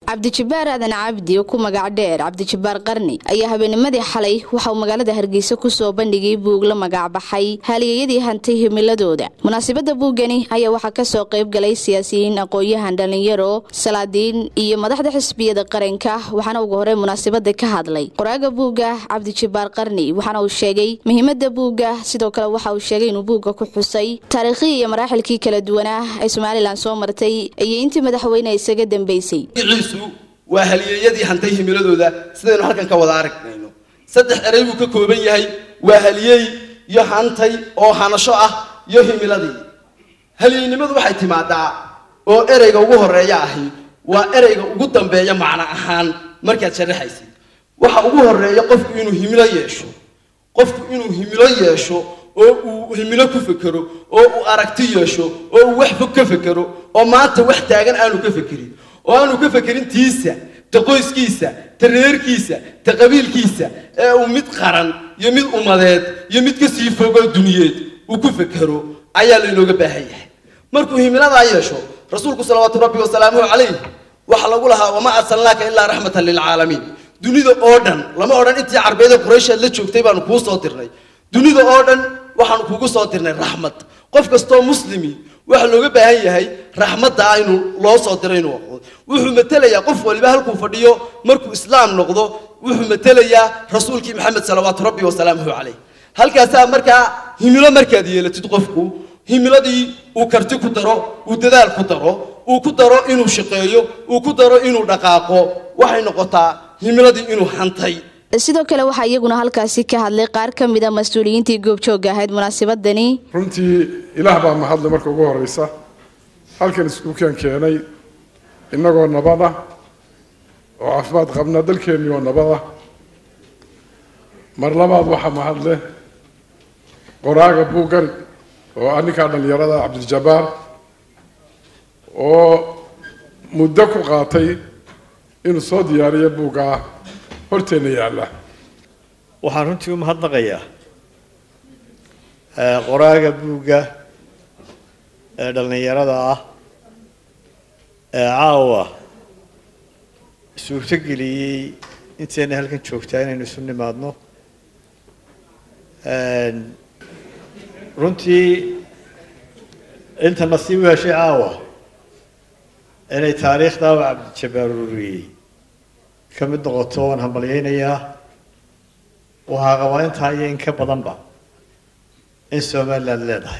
cabdijabaar aadan cabdi oo ku magac dheer cabdijabaar qarni ayaa habeennimadii xalay waxa uu magaalada hargeysa kusoo bandhigay buug la magacbaxay haaliyeyadii hantay himiladooda munaasabadda buuggani ayaa waxaa kasoo qayb galay siyaasiyiin aqoon-yahan dhallinyaro salaadiin iyo madaxda xisbiyada qaranka waxaana ugu horey munaasabada ka hadlay qoraaga buugga cabdijabaar qarni waxaana uu sheegay muhiimada buugga sidoo kale waxa uu sheegay inuu buugga ku xusay taariikhii iyo maraaxilkii kala duwanaa ay somalilan soo martay iyo intii madaxweyne isaga dambeysay waa halyeeyadii hantay himiladooda sidaynu halkan ka wada aragnayno saddex erey buu ka kooban yahay waa halyeey iyo hantay oo hanasho ah iyo himiladii halyeeynimadu waxay timaadaa oo ereyga ugu horeeya ahi waa ereyga ugu dambeeya macno ahaan markaad sharaxaysid waxa ugu horeeya qofku inuu himilo yeesho qofku inuu himilo yeesho oo uu himilo ku fekero oo uu aragti yeesho oo uu wax fog ka fekero oo maanta wax taagan aanu ka fekerin oo aanu ka fekerin tiisa ta qoyskiisa ta reerkiisa ta qabiilkiisa ee uu mid qaran iyo mid ummadeed iyo mid ka sii fogoo duniyeed uu ku fekero ayaa laynooga baahan yahay markuu himiladaa yeesho rasuulku salawaatu rabbi wasalaamuhu calayh waxaa lagu lahaa wamaa arsalnaaka ilaa raxmatan lilcaalamiin dunida oo dhan lama odhan intii carbeeda qurayshaad la joogtay baanu kuu soo dirnay dunida oo dhan waxaanu kugu soo dirnay raxmad qof kastoo muslimi waxaa looga baahan yahay raxmadda inuu loo soo diray inuu aqoon wuxuu matelayaa qof waliba halkuu fadhiyo markuu islaam noqdo wuxuu matelayaa rasuulkii maxamed salawaatu rabbi wasalaamuhu calayh halkaasaa markaa himilo markaad yeelatid qofku himiladii uu karti ku daro uu dadaal ku daro uu ku daro inuu shaqeeyo uu ku daro inuu dhaqaaqo waxay noqotaa himiladii inuu hantay sidoo kale waxaa iyaguna halkaasi ka hadlay qaar ka mida mas-uuliyiintii goobjoogga ahayd munaasabadani runtii ilaah baa mahadle marka ugu horeysa halkan iskuukaan keenay innagoo nabada oo caafimaad qabna dalkeennii oo nabada mar labaad waxaa mahadle qoraaga buuggan oo ah ninkaa dhallinyarada cabdiljabaar oo muddo ku qaatay inuu soo diyaariyo buuggaa horteenna yaalla waxaan runtii u mahadnaqayaa qoraaga buugga ee dhallinyarada ah ee caawa suurto geliyey intayna halkan joogtaa inaynu isu nimaadno runtii inta nasiib u heshay caawa inay taariikhdaa u cabdijabaar ururiyey ka mid noqoto waan hambalyaynayaa waxaa qabaa intaa iyo in ka badanba in somaliland leedahay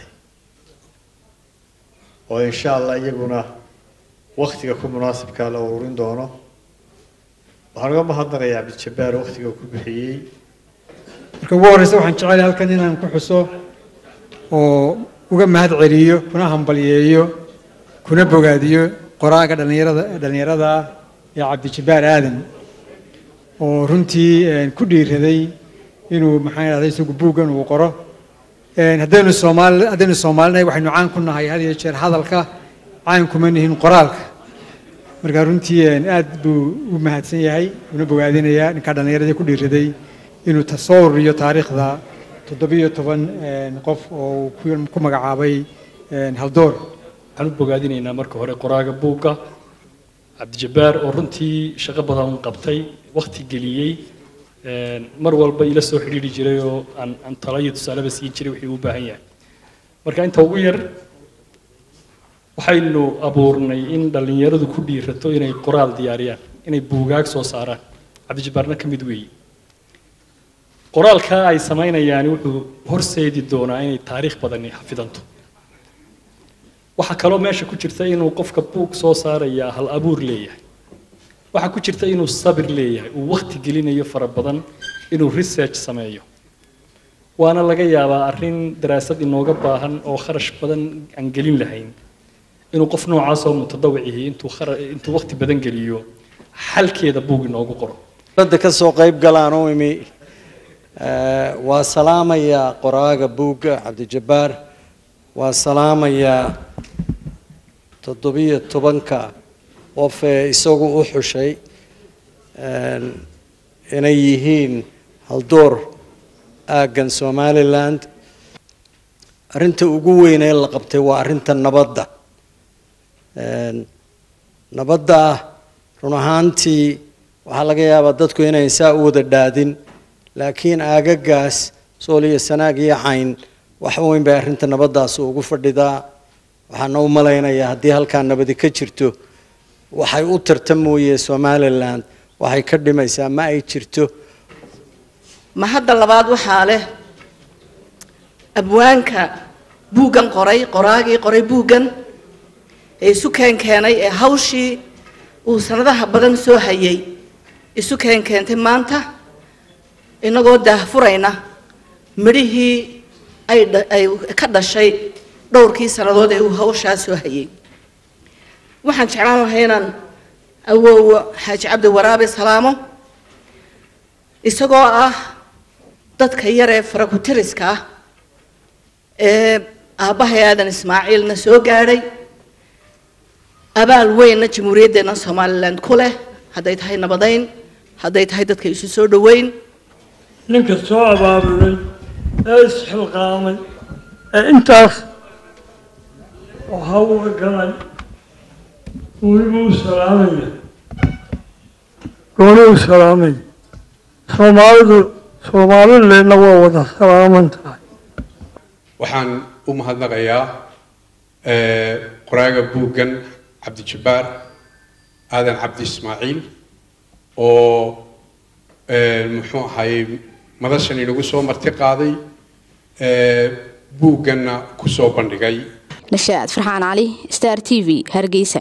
oo insha allah iyaguna waktiga ku munaasibkaa la ururin doono waxaan uga mahadnaqayaa cabdijabaar waktiga ku bixiyey marka ugu horreysa waxaan jecelahay halkan inaan ku xuso oo uga mahad celiyo kuna hambalyeeyo kuna bogaadiyo qoraaga dhallinyarada dhallinyarada ah ee cabdijabaar aadan oo runtii ku dhiiraday inuu maxaan idhahday isagu buuggan uu qoro haddaynu soomaali haddaynu soomaalinahay waxaynu caan ku nahay had iyo jeer hadalka caan kuma nihin qoraalka marka runtii aad buu u mahadsan yahay una bogaadinayaa ninkaa dhallinyaradii ku dhiiraday inuu soo ururiyo taariikhda toddobiyo toban qof oo ku magacaabay haldoor waxaan u bogaadinaynaa marka hore qoraaga buugga cabdijabaar oo runtii shaqo badan qabtay wakti geliyey mar walba ila soo xidhiiri jiray oo aan aan talo iyo tusaaleba siin jiray wixii u baahan yahay marka inta ugu yar waxaynu abuurnay in dhallinyaradu ku dhiirato inay qoraal diyaariyaan inay buugaag soo saaraan cabdijabaarna ka mid weeye qoraalkaa ay samaynayaani wuxuu horseedi doonaa inay taariikh badani xafidanto waxaa kaloo meesha ku jirta inuu qofka buug soo saarayaa hal abuur leeyahay waxaa ku jirta inuu sabir leeyahay uu wakti gelinayo fara badan inuu research sameeyo waana laga yaabaa arrin daraasad inooga baahan oo kharash badan aan gelin lahayn inuu qof noocaasoo mutadawicihi intuu intuu wakti badan geliyo xalkeeda buug inoogu qoro dadda ka soo qayb galaan u imi waa salaamayaa qoraaga buugga cabdijabaar waa salaamayaa toddobiyo tobanka qof ee isagu u xushay inay yihiin haldoor aaggan somaliland arrinta ugu weyn ee la qabtay waa arrinta nabadda nabadda run ahaantii waxaa laga yaabaa dadku inayn saa u wada dhaadin laakiin aagagaas sool iyo sanaag iyo cayn wax weyn bay arrinta nabaddaas ugu fadhidaa waxaana u malaynayaa haddii halkaa nabadi ka jirto waxay u tarta mooye somalilan waxay ka dhimaysaa ma ay jirto ma hadda labaad waxaa leh abwaanka buuggan qoray qoraagii qoray buuggan ee isu keen keenay ee hawshii uu sanadaha badan soo hayay isu keen keentay maanta inagoo daahfurayna midhihii ay ay ka dhashay dhowrkii sannadood ee uu hawshaa soo hayay waxaan jeclaan lahay inaan awoowo xaaji cabdi waraabe salaamo isagoo ah dadka yar ee farakutiriska ah ee aabbahay aadan ismaaciilna soo gaadhay abaal weynna jamhuuriyaddeena somalilan ku leh hadday tahay nabadayn hadday tahay dadka isu soo dhoweyn ninka soo abaabulay ee isxilqaamay ee intaas waxa uu galay weliba u salaamaya gooni u salaamaya soomaalidu soomaalileenna waa wada salaaman tahay waxaan u mahadnaqayaa qoraaga buuggan cabdijabbaar aadan cabdi ismaaciil oo muxuu ahaayey madashan inagu soo marti qaaday buugganna ku soo bandhigay nashaad farxaan cali star t v hargeysa